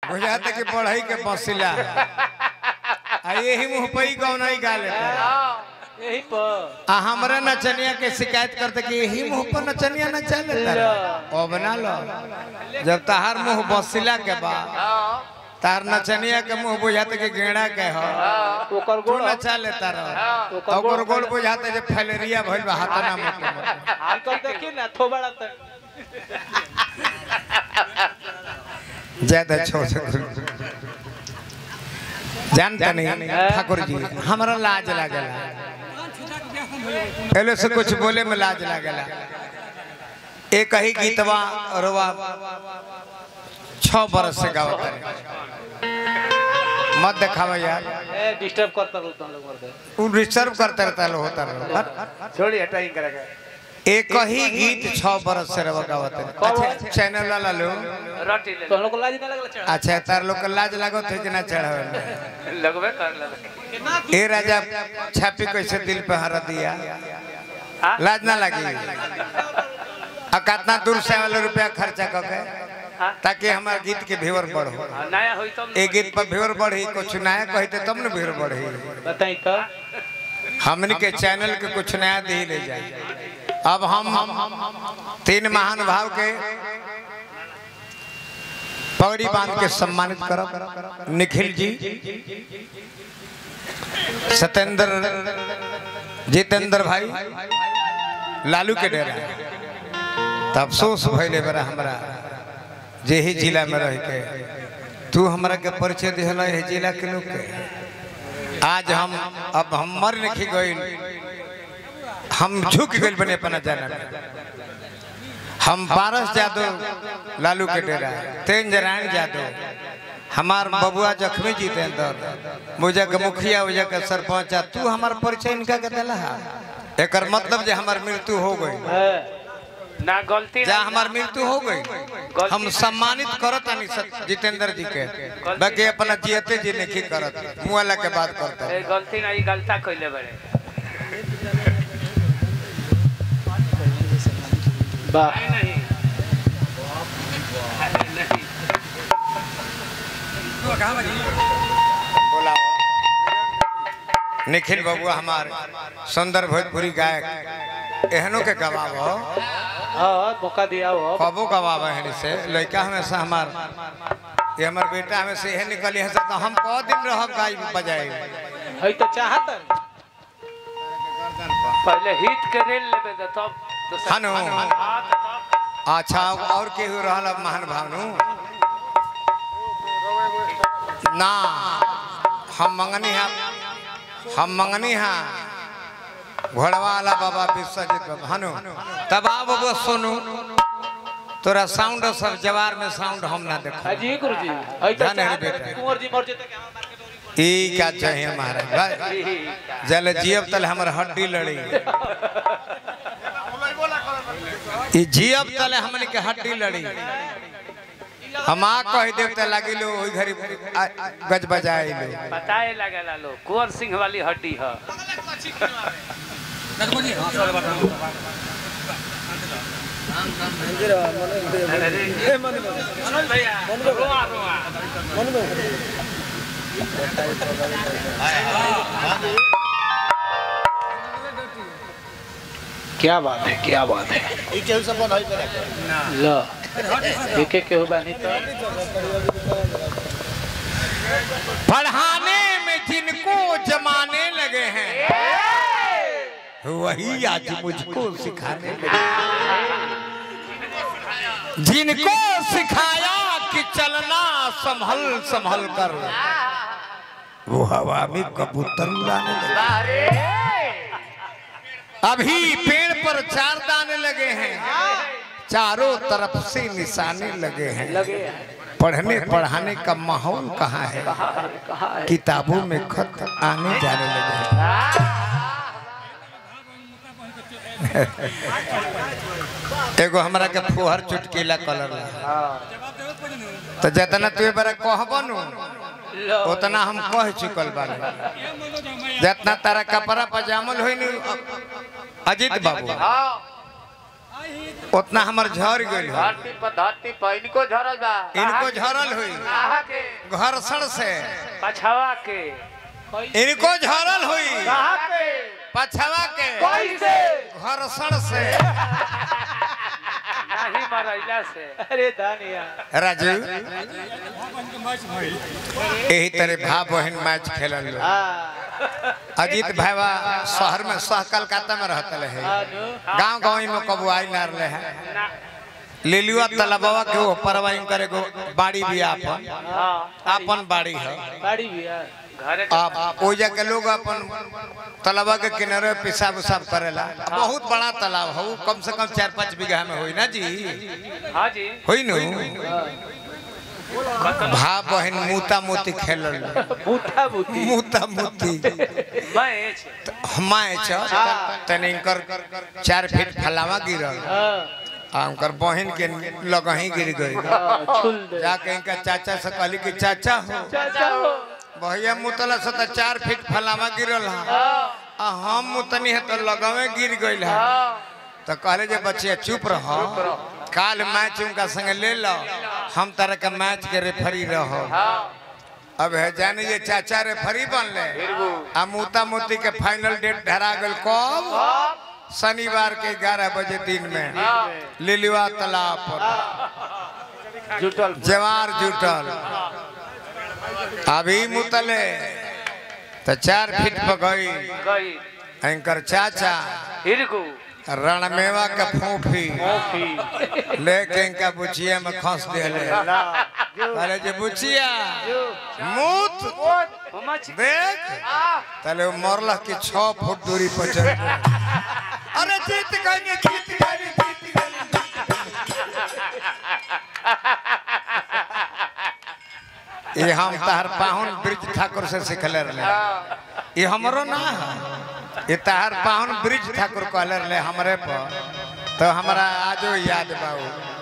बुझाते कि पढ़ाई के बसिला आ यही मुंह पे ही कौन ही गा लेता यही पर आ हमरा नचनिया के शिकायत करते कि यही मुंह पर नचनिया नचा लेता रे। ओ बना लो जब तहार मुंह बसिला के बाद तार नचनिया के मुंह बुझाते कि गेड़ा के हो ओकर तू गोड़ नचा लेता रहो ओकर गोल बुझाते जे फैलेरिया भइल बा हाथना मोटे मोटे अंकल देखी ना थोबड़ा तक ज्यादा छोड़ जानता नहीं ठाकुर जी हमरा लाज लागला पहले से कुछ बोले में लाज लागला एक ही गीतवा रोवा छह बरस से गावत है मत दिखावा यार ए डिस्टर्ब करता रहता लोग मरते उ डिस्टर्ब करते रहता लो होता रहो छोड़ी हटाई करेगा एक ही गीत छह बरस से रवा गावत है अच्छा चैनल वाला लोग रोटी ले तो हम लोग को लाज नहीं लगला चढ़ा अच्छा तार लोग के लाज लागत है कि ना चढ़ावे लगबे कर ले ए राजा छापी कैसे दिल पे हरा दिया लाज ना लगी आ कितना दूर से वाला रुपया खर्चा करके ताकि हमारे गीत के व्यूअर बढ़ो नया होई तो ए गीत पर व्यूअर बढ़ी कुछ नया कहते तब न व्यूअर बढ़ी बताई तो हमन के चैनल के कुछ नया दे ले जाए अब हम तीन महान भाव के पगड़ी बांध के सम्मानित करब निखिल जी सत्येंद्र जितेंद्र भाई लालू के डेरा तो अफसोस भैले बड़ा हमरा जे ही जिला में रह के तू हमरा के परिचय दिहला है जिला के लोग के आज हम अब हम मर नहीं गइल हम झुक गइल बने अपना जाना में हम पारस यादव लालू के डेरा तेज नारायण यादव हमार बबुआ जख्मी जितेंद्र मुझे के मुखिया उजा के सरपंच आ, तू हमार परिचय इनका के दिला एकर मतलब जे हमार मृत्यु हो गई है ना गलती जा हमार मृत्यु हो गई हम सम्मानित करत आनी सत- जितेंद्र जी के बाकी अपना जियते जी नहीं करत मुआला के बात करता ए गलती नहीं गलता कइले बड़े वाह नहीं नहीं निखिल बबुआ हमार सुंदर भोजपुरी गायक एहनो के गवाब हो हाँ मौका दिया हो कबो गवाब है से लड़का हमेशा हमार ये हमार बेटा हमेशा यह निकली है तो हम कौ दिन रह गाय बजाए है तो चाहत पहले हिट के रेल लेबे दे तब दूसरा- हनु। हाँ, तो तब अच्छा और केहू रहल महान भावनु ना हम मंगनी हा हम मंगनी हा घोड़वा वाला बाबा विश्वजीत बाबा हनु तब आ बाबा सुनू तोरा साउंड सब जवार में साउंड हम ना देखा जी गुरु जी है तो जाने रे चाहत बेटा। कुंवर जी मर जेते के हमार मार्केट होई। ई क्या चाहिए महाराज भाई जल जियब तल हमर हड्डी लड़ी ई जियब तल हमन के हड्डी लड़ी हम आ कह देव त लागी लो ओई घरी आ- आ- गज बजाई लो बताए लगेला लोग कुंवर सिंह वाली हड्डी है मनोज भैया रोआ रोआ क्या बात है क्या बात है लो एक एक के हो बानी तो पढ़ाने में जिनको जमाने लगे हैं वही आज मुझको सिखाने लगे जिनको सिखाया कि चलना संभल संभल कर वो हवा में कबूतर उड़ाने लगे अभी पेड़ पर चार दाने लगे हैं चारों तरफ से निशाने लगे हैं लगे पढ़ने पढ़ाने का माहौल कहाँ है कहा है किताबों में खत आने जाने लगे हैं एगो हमरा के फुहर चुटकीला कलर तो जितना तू बार कहबनु लो उतना हम कह चुकल बानी जितना तारा कपड़ा पजामल होई नी अजीत बाबू उतना हमर झर गइल हो धरती पर धरती पर इनको झरल बा इनको झरल होई आहा के घर्षण से पछवा के इनको झरल हुई कहाँ पे पछवा के कैसे घर्षण से नहीं मरैला से अरे दानिया राजू यही तरह भाव बहन मैच खेलल लोग। हाँ अजीत भाईवा शहर में सह कलकत्ता में रहते है हाँ गांव गाँव में कबू आई ना रहे हैं ना लिलुआ तलबवा के वो परवाई करे गो बाड़ी भी आपन हाँ आपन बाड़ी है गाड़ी भी है घरे के आप ओ जाके लोग अपन तालाबा के किनारे पेशाब उसाब करेला बहुत बड़ा तालाब है वो कम से कम चार पाँच बीघा में होई ना जी हाँ जी होई नु भा बहन मूता मोती खेलल बूटा बूटी मूता मोती मैच मैच तने इनकर चार फीट फलावा गिरल हाँ आ उनकर बहन के लगही गिर गई हाँ, छुल दे जाके इनका चाचा से कहली कि चाचा हो चाचा हो भैया मुतला से तो चार फीट फलावा गिरल है आ हम मुतनी है तो लगवे गिर गई है तो कहले जे बच्चे चुप रहो काल मैच उनका संग ले लो हम तरह के मैच के रेफरी रहो अब है जाने ये चाचा रेफरी बनले आ मूता मोती के फाइनल डेट धरा गल कब शनिवार के ग्यारह बजे दिन में लिलुआ तालाब पर जुटल जवार जुटल अभी मुतले तो चार फीट पर गई गई एंकर चाचा हिरगू रणमेवा के फूफी लेके इनका बुचिया में खस दिले कहले जे बुचिया मूत मच देख तले वो मरला की छह फुट दूरी पर चल गए। अरे जीत गए जीत गए जीत गए ये हम तहर पाहुन ब्रिज ठाकुर से सिखले रहे ये हमरो ना है ये तहर पाहुन ब्रिज ठाकुर कहले रहे हमरे पर तो हमरा आजो याद बाबू